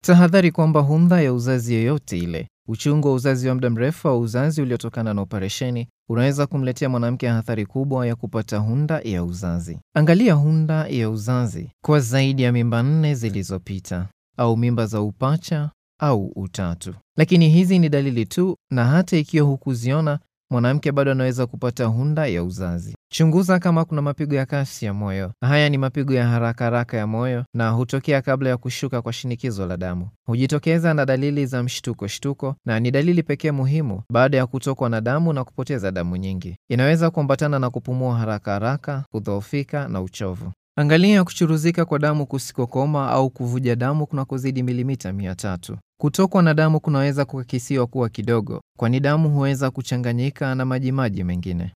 Tahadhari kwamba hunda ya uzazi yoyote ile, uchungu wa uzazi wa muda mrefu au uzazi uliotokana na operesheni unaweza kumletea mwanamke athari kubwa ya kupata hunda ya uzazi. Angalia hunda ya uzazi kwa zaidi ya mimba nne zilizopita au mimba za upacha au utatu. Lakini hizi ni dalili tu, na hata ikiwa hukuziona, mwanamke bado anaweza kupata hunda ya uzazi. Chunguza kama kuna mapigo ya kasi ya moyo. Haya ni mapigo ya haraka haraka ya moyo na hutokea kabla ya kushuka kwa shinikizo la damu. Hujitokeza na dalili za mshtuko shtuko, na ni dalili pekee muhimu baada ya kutokwa na damu na kupoteza damu nyingi. Inaweza kuambatana na kupumua haraka haraka, kudhoofika na uchovu. Angalia kuchuruzika kwa damu kusikokoma au kuvuja damu kunakozidi milimita mia tatu. Kutokwa na damu kunaweza kukakisiwa kuwa kidogo, kwani damu huweza kuchanganyika na majimaji mengine.